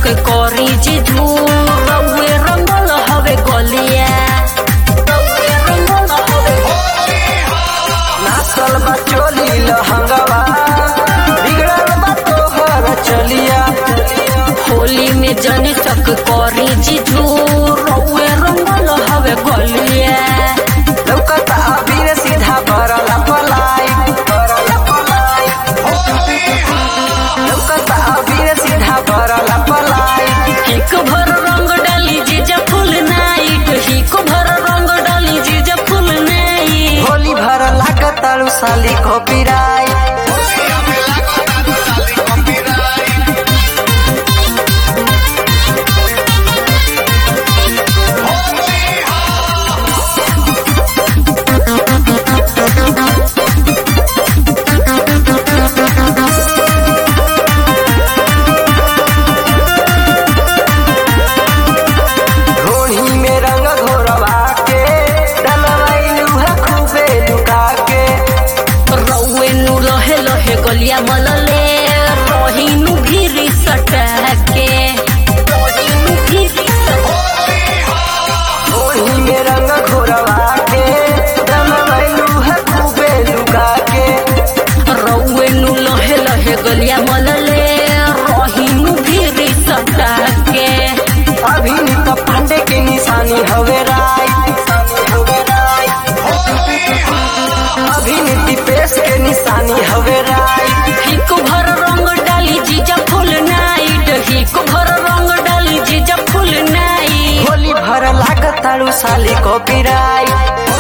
करी जिजू रउए रंगल हवे गलिया रउए रंगल हवे नाचल बा चोली लहंगवा बिगड़ल बा तोहर चलिया होली में जनी तक करी जिजू रउए रंगल हवे गलिया लौकता अबीर सीधा बरला पलाई बरला पलाई लौकता अबीर सीधा बरला पलाई हिक भर रंग डाली जीजा फुल नाइट हिक भर रंग डाली जीजा फुल नाइट होली भर लागतालू साली कॉपीराइट रोही में रंग घोरवा के डलवाइलू है खूबे लुका के रउए नु लहे लहे गलिया मलले रहीनु भीरी सटके रहीनु भीरी सटके रोही में रंग घोरवा के डलवाइलू है खूबे लुका के रउए नु लहे लहे गलिया मलले रहीनु भीरी सटके अभिनीत पांडे के निशानी हवे राय अभिनीति पेश के निशानी हवे राय हिक भर रंग डाली जीजा फुल नाइट हिक भर रंग डाली जीजा फुल नाइट होली भर लागतालू साली कॉपीराइट